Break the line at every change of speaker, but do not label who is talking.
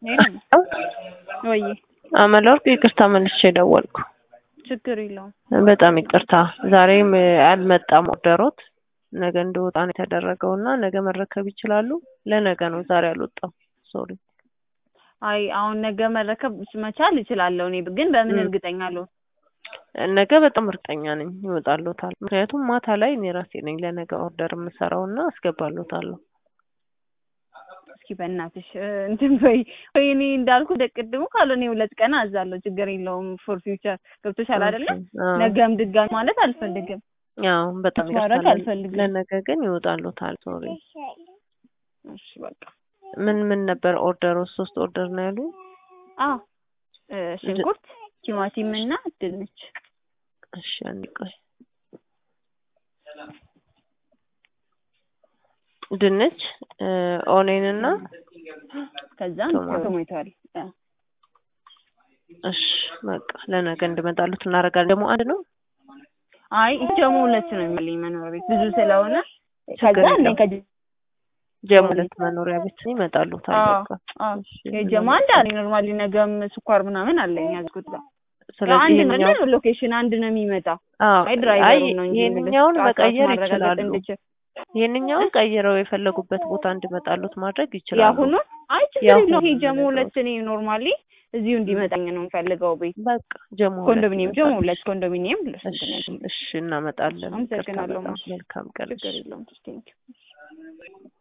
ወይ
አመለወርቅ ይቅርታ መልሼ ደወልኩ።
ችግር የለውም።
በጣም ይቅርታ ዛሬም አልመጣም ኦርደሮት ነገ እንደወጣ ነው የተደረገው እና ነገ መረከብ ይችላሉ። ለነገ ነው ዛሬ አልወጣም። ሶሪ።
አይ አሁን ነገ መረከብ መቻል እችላለሁ። እኔ ግን በምን እርግጠኛ አልሆን
ነገ በጣም እርግጠኛ ነኝ ይወጣልዎታል። ምክንያቱም ማታ ላይ እኔ ራሴ ነኝ ለነገ ኦርደር የምሰራው እና አስገባልዎታለሁ።
እስኪ በእናትሽ እንትን በይ ወይ እኔ እንዳልኩ ደቅድሙ ካልሆነ ሁለት ቀን አዛለሁ። ችግር የለውም። ፎር ፊውቸር ገብቶሻል አይደለ? ነገም ድጋሚ ማለት አልፈልግም።
ያው በጣም
ማድረግ
ይቅርታ።
አልፈልግም።
ለነገ ግን ይወጣልዎታል። ሶሪ።
እሺ በቃ
ምን ምን ነበር ኦርደሩ? ሶስት ኦርደር ነው ያሉ።
አዎ እ ሽንኩርት፣ ቲማቲም እና ድንች።
እሺ አንድ ቆይ። ድንች ኦኔን እና
ከዛ
ቶማቶ።
ቶማቶ አለ። አ፣
እሺ በቃ ለነገ እንድመጣሉት እናደርጋለን። ደግሞ አንድ ነው
አይ ይህ ደግሞ ሁለት ነው የሚለኝ መኖሪያ ቤት ብዙ ስለሆነ
ችግር
ከዛ እኔ
የለውም።
ከጀ
ጀሞ ሁለት መኖሪያ ቤት ይመጣሉታል።
አዎ፣
በቃ
አዎ
እሺ፣
የጀማ አንድ አለ ኖርማሊ ነገም ስኳር ምናምን አለኝ ያዝኩት ጋር ያው
ስለዚህ
አንድ
ይሄኛው
ነው ሎኬሽን አንድ ነው የሚመጣው።
አዎ
አይ
አይ
ድራይቨሩ ነው እንጂ
ይሄንኛውን
የሚልሽ
መቀየር
ማረጋገጥ
ይችላሉ።
እንድችል
ይሄንኛውን ቀይረው የፈለጉበት ቦታ እንዲመጣሉት ማድረግ ይችላሉ።
ያሁኑ አይ ችግር
ያሁኑ
የለውም። ይሄ ጀሞ
ነገሮች።
ሁለት እኔ ኖርማሊ እዚሁ እንዲመጣኝ ነው የምፈልገው ቤት
በቃ ጀሞ ሁለት
ኮንዶሚኒየም ጀሞ
ይመጣል።
ሁለት ኮንዶሚኒየም
እሺ እሺ እናመጣለን። ይቅርታ
አመሰግናለሁ።
በጣም መልካም ቀን።
ችግር የለውም። ቴንኪው